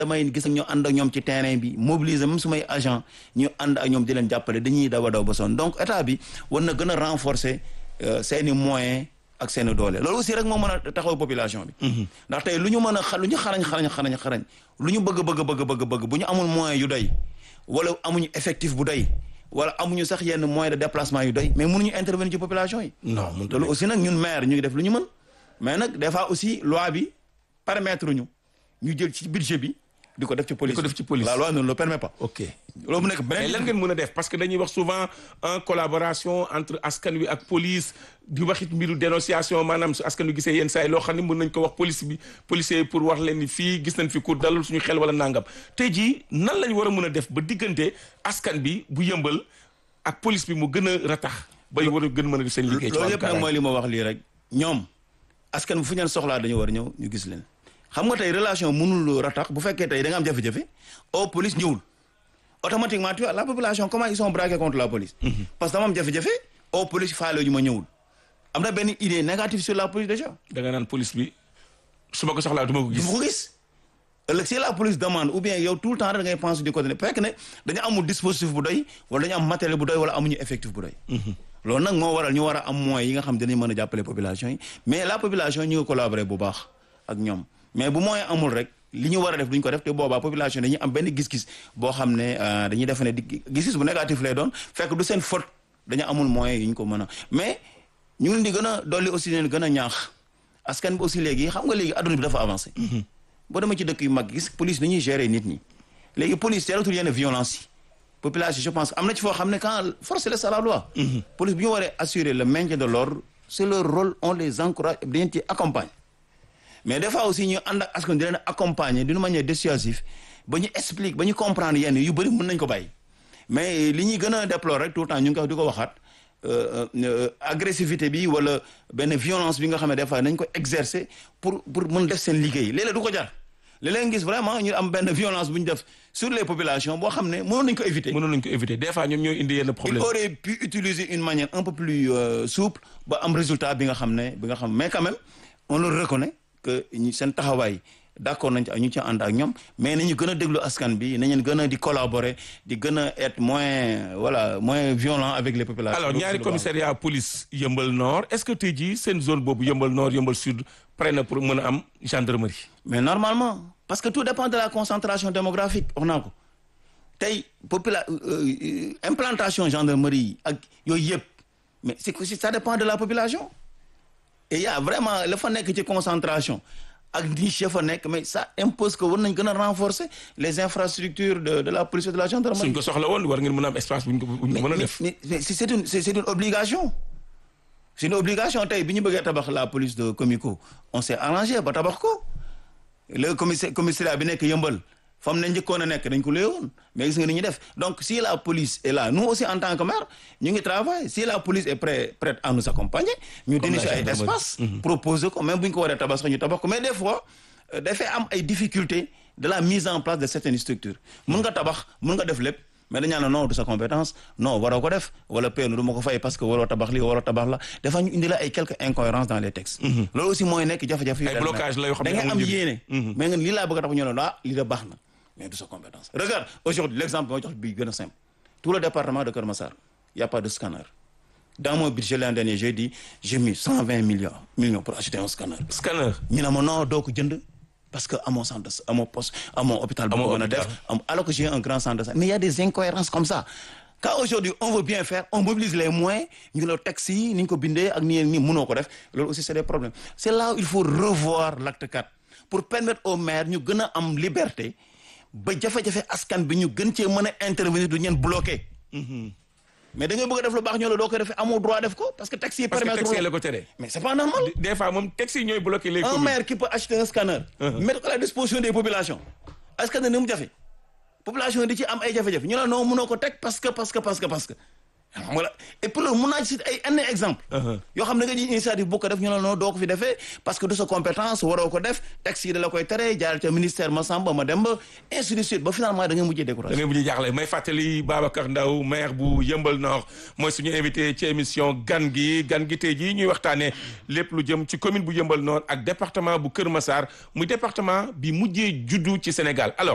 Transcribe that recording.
damay gis ak ñoo ànd ak ñoom ci terrain bi mobiliser même sumay agent ñu ànd ak ñoom di leen jàppale dañuy daw a daw ba sonn donc état bi war na gën a renforcer seeni moyens ak seeni doole loolu aussi rek moo mën a taxaw population bi ndax tey lu ñu mën a xa lu ñu xarañ xarañ xarañ xarañ lu ñu bëgg bëgg bëgg bëgg bëgg bu ñu amul moyen yu doy wala amuñu effectif bu doy wala amuñu sax yenn moyen de déplacement yu doy mais mënuñu intervenir ci population yi non loolu aussi nag ñun maire ñu ngi def lu ñu mën mais nag des fois aussi loi bi permettre ñu ñu jël ci budget bi di ko def ci police ko def ci police. la loi ne le permet pas ok loolu mu nekk mais lan beneen ngeen mën a def parce que dañuy wax souvent en collaboration entre askan wi ak police di waxit mbiru dénonciation maanaam su askan wi gisee yenn saa yi loo xam ne mën nañ ko wax police bi policiers yi pour wax leen ni fii gis nañ fi ku dalul suñu xel wala nangam tey jii nan lañ war a mën a def ba diggante askan bi bu yëmbal ak police bi mu gën a ratax bay war a gën mën a def seen liggéey ci loolu wàllu yëpp nag kaaraange. mooy li ma wax lii rek ñoom askan bi fu ñu leen soxlaa dañu war a ñëw ñu gis leen xam nga tey relation mënul ratax bu fekkee tey da nga am jafe-jafe au police ñëwul automatiquement tu vois la population comment ils sont braqués contre la police parce que dama am jafe-jafe au police faale ñu ma ñëwul am na benn idée négative sur la police déjà da nga naan police bi su ma ko soxlaa du ma ko du gis. ma ko gis ëllëg si la police demande ou bien yow tout le temps da ngay penser du côté ne fekk ne dañu amul dispositif bu doy wala dañu am matériel bu doy wala amuñu effectif bu doy loolu nag moo waral ñu war a am moyens yi nga xam dinañ mën a jàppale population yi mais la population ñu ngi collaborer bu baax ak ñoom mais bu moyen amul rek li ñu war a def duñ ko def te boobaa population dañuy am benn gis-gis boo xam ne euh, dañuy defe ne di gis-gis bu négatif lay doon fekk du seen faute dañu amul moyens yi ñu ko mën a mais ñu ngi leen di gën a dolli aussi leen gën a ñaax askan bi aussi léegi xam nga léegi adduna bi dafa avancé boo demee ci dëkk yu mag gis police ni ñuy gérer nit ñi léegi police teelatul yenn violence yi population je pense am na ci foo xam ne quand force reste à la loi police bi ñu waree assurer le maintien de l'ordre c'est leur rôle on les encourage et dañ ci accompagne mais des fois aussi ñu ànd ak askan di leen accompagner d'une manière dissuasive ba ñu explique ba ñu comprendre yenn yu bëri mën nañ ko bàyyi mais li ñuy gën a déplorer rek tout le temps ñu ngi ko di ko waxaat euh, euh, agressivité bi wala benn violence bi nga xam ne des fois nañ ko exercer pour pour mën def seen liggéey léeg-léeg du ko jar léeg-léeg nga gis vraiment ñu am benn violence bu ñu def sur les populations boo xam ne mënoon nañ ko éviter. mënoon nañ ko éviter des fois ñoom ñooy indi yenn il problème aurait pu utiliser une manière un peu plus euh, souple ba am résultat bi nga xam ne bi nga xam mais quand même on le reconnaît que ñu seen taxawaay d'accord nañ ci ñu ci ànd ak ñoom mais nañu gën a déglu askan bi nañu gën a di collaborer di gën a être moins voilà moins violent avec les populations. alors ñaari commissariat police yëmbal nord est-ce que tey jii seen zone boobu yëmbal nord yëmbal sud pare na pour mën a am gendarmerie. mais normalement parce que tout dépend de la concentration démographique wax naa ko tey popula euh, implantation gendarmerie yi ak yooyu yëpp mais c'est que ça dépend de la population et il y a vraiment la fa nekk ci concentration ak niche ya fa nekk mais ça impose que war nañ gën a renforcer les infrastructures de de la police et de la gendarmerie. suñ ko soxla woon war ngeen mën a am espace bu ñu ko bu ñu ko mën a def. mais mais c'est c'est une c'est c'est une obligation c'est une obligation tey bi ñu bëggee tabax la police de Comico on s'est arrangé ba tabax ko le commissaire commissariat bi nekk yëmbal fam ne njëkkoon a nekk dañ ko léewoon mais gis nga ni ñuy def donc si la police est là nous aussi en tant que maire ñu ngi travailler si la police est prêt prête à nous accompagner ñu Comme la dénicher ay gendarmerie. espace proposer ko même bu ñu ko waree tabax sax ñu tabax ko mais des fois euh, dafay am ay difficultés de la mise en place de certaines structures mun nga tabax mun nga def lépp mais dañu naan non du sa compétence non waroo ko def wala peenu du ma ko fay parce que waroo tabax lii waroo tabax la dafa ñu indi la ay quelques incohérences dans les textes loolu aussi mooy nekk jafe-jafe yu Ay dal blocage la yoo xam da ne ngay am amul njëriñ. yéene mais nga lii laa bëgg a tax ñu ne ah lii da baax na mais du sa compétence regarde aujourd'hui l'exemple mooy jox bi gën a simple tout le département de Keur Massar y a pas de scanner dans mon budget l'an dernier j'ai dit j'ai mis 120 millions millions pour acheter un scanner scanner. ñu ne ma non doo ko jënd parce que amoo centre de amoo poste amoo hôpital bu Amoo ko mën a hôpital. def am alors que j'ai un grand centre de santé mais il y a des incohérences comme ça quand aujourd'hui on veut bien faire on mobilise les moyens ñu la texte yi ni ñu ko bindee ak ni ni mënoo ko def loolu aussi c'est des problèmes c'est là où il faut revoir l'acte 4 pour permettre aux maires ñu gën a am liberté ba jafe-jafe askan bi ñu gën cee mën a intervenir du ñeen bloqué mais da ngay bëgg a def lu baax ñoo la doo ko defee amoo droit def ko parce que texte yi parce que permettre texte yi la ko tere. mais c'est pas normal des fois moom texte yi ñooy bloqué les un communes. maire qui peut acheter un scanner. mettre ko à la disposition des populations. est-ce que ni mu jafe population yi di ci am ay jafe-jafe ñu ne non mënoo ko teg parce que parce que parce que parce que. xam nga la et puis loolu mën naa ci ay yenn exemple yoo xam ne nga ji initiative bu ko def ñu ne non doo ko fi defee parce que de sa compétence waroo ko def texte yi da la koy tere jaar ca ministère ma Samba ma dem ba ainsi de suite ba finalement da nga mujjee da découragé. ngay mujj jaaxle may fàttali Babacar Ndaw maire bu Yëmbal Nord mooy suñu invité ci émission gan gi gan gi tey jii ñuy waxtaanee lépp lu jëm ci commune bu Yëmbal Nord ak département bu Kër Massar muy département bi mujjee juddu ci Sénégal alors.